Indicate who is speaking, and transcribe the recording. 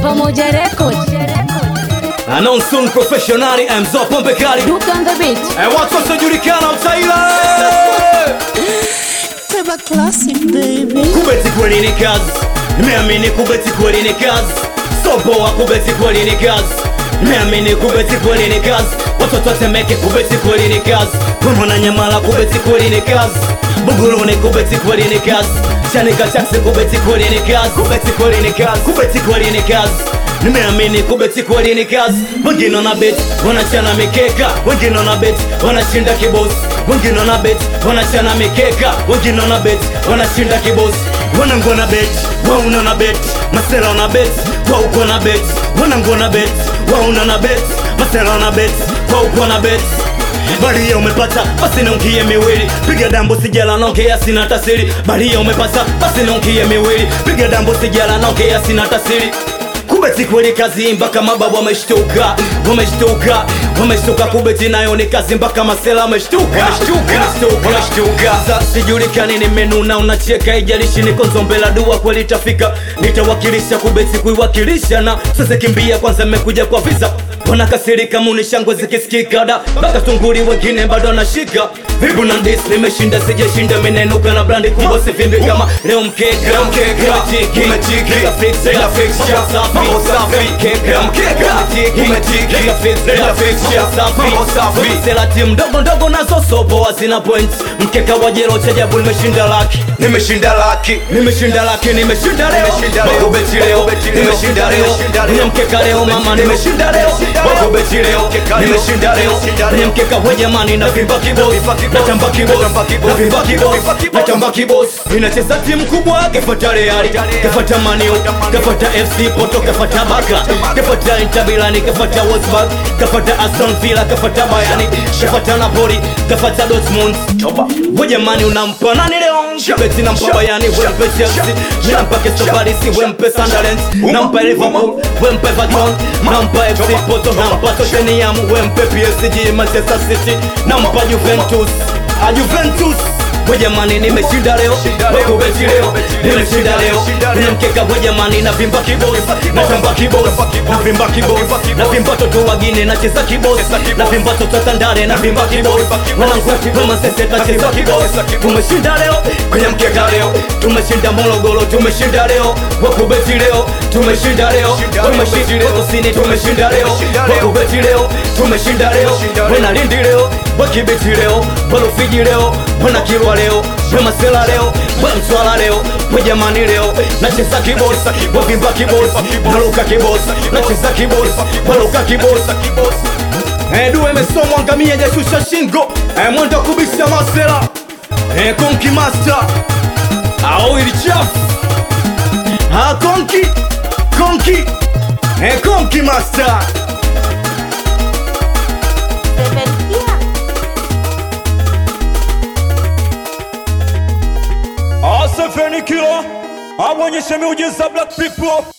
Speaker 1: Pamoja Record.
Speaker 2: Anonsun professionali Mzo Pombe Kali
Speaker 1: Duke on the beat.
Speaker 2: Eh, watu wasiojulikana utaila
Speaker 3: Teba classic baby.
Speaker 2: kubeti kweli ni kazi nimeamini kubeti kweli ni kazi soboa kubeti kweli ni kazi nimeamini kubeti kweli ni kazi watoto watemeke kubeti kweli ni kazi pamona nyamala kubeti kweli ni kazi buguruni kubeti kweli ni kazi chanika chaksi kubeti kweli ni kazi kubeti kweli ni kazi kubeti kweli ni kazi nimeamini kubeti kweli ni kazi wengine wana beti wanachana mikeka wengine wana beti wanashinda kibosi wengine wana beti wanachana mikeka wengine wana beti wanashinda kibosi wanangu wana beti wauna na beti masera wana beti wauko na beti wanangu wana beti wauna na beti masera wana beti wauko na beti Baria umepata basi naungie miwili piga dambo sijala naongea sina tasiri Baria umepata basi naungie miwili piga dambo sijala naongea sina tasiri kubeti kweli kazi mpaka mababu wameshtuka wameshtuka wameshtuka kubeti nayo ni kazi mpaka masela wameshtuka wameshtuka wameshtuka Sasa sijulikani nimenuna unacheka ijalishi niko nzombela dua kweli itafika nitawakilisha kubeti kuiwakilisha na sasa kimbia kwanza mmekuja kwa visa wanakasirika muni shangwe zikisikika da mpaka tunguri wengine bado anashika vibu na dis nimeshinda sijashinda minenuka na brandi kubwa sivimbi kama leo mkeka umechiki umechiki fix ila fix safi mambo safi keka mkeka umechiki ila fix ila fix safi safi sela timu ndogo ndogo nazo sobo hazina point mkeka wa jero cha jabu nimeshinda laki
Speaker 4: nimeshinda laki
Speaker 2: nimeshinda laki nimeshinda leo
Speaker 4: Nimeshinda leo.
Speaker 2: Makubeti leo
Speaker 4: Makubeti leo.
Speaker 2: nimeshinda leo
Speaker 4: Nimeshinda leo.
Speaker 2: Nina mkeka leo mama nimeshinda leo Makubeti leo
Speaker 4: Mkeka leo.
Speaker 2: nimeshinda leo
Speaker 4: Nimeshinda leo.
Speaker 2: Nina mkeka we jamani na vimba kibos
Speaker 4: vimba kibos.
Speaker 2: natamba kibos
Speaker 4: Natamba kibos.
Speaker 2: na vimba kibos
Speaker 4: Natamba kibos.
Speaker 2: natamba kibos inacheza timu kubwa kefata Real kefata Manu kefata FC Porto kefata Barca kefata Inter Milan kefata Wolfsburg kefata Aston Villa kefata Bayern kefata Napoli kefata Dortmund we jamani unampa nani leo Beti nampa Bayern wempe Chelsea nampa Crystal Palace wempe Sunderland nampa Liverpool wempe Everton nampa FC Porto nampa Tottenham wempe PSG Manchester City nampa Juventus a Juventus we jamani nimeshinda leo wakubeti leo nimeshinda leo nimemkeka we jamani na vimba kibos natamba kibos na vimba kibos na vimba toto wagine nacheza kibos na vimba toto tandare na vimba kibos wanangu kama sese tacheza kibos tumeshinda leo kwenye mkeka leo tumeshinda Morogoro tumeshinda leo wakubeti leo tumeshinda leo tumeshinda kusini tumeshinda leo wakubeti leo tumeshinda leo wena lindi leo wakibeti leo walufiji leo wana kilwa leo wemasela leo wemswala leo wejamani leo nacheza kibos wavimba kibos naluka kibos nacheza kibos waluka kibos Eh, duwe mesomwa ngamia jashusha shingo eh, mwendo kubisha masela eh, konki master au ilichafu ah, konki konki eh, konki master
Speaker 5: Asafeni kilo, awonyeshe miujiza black people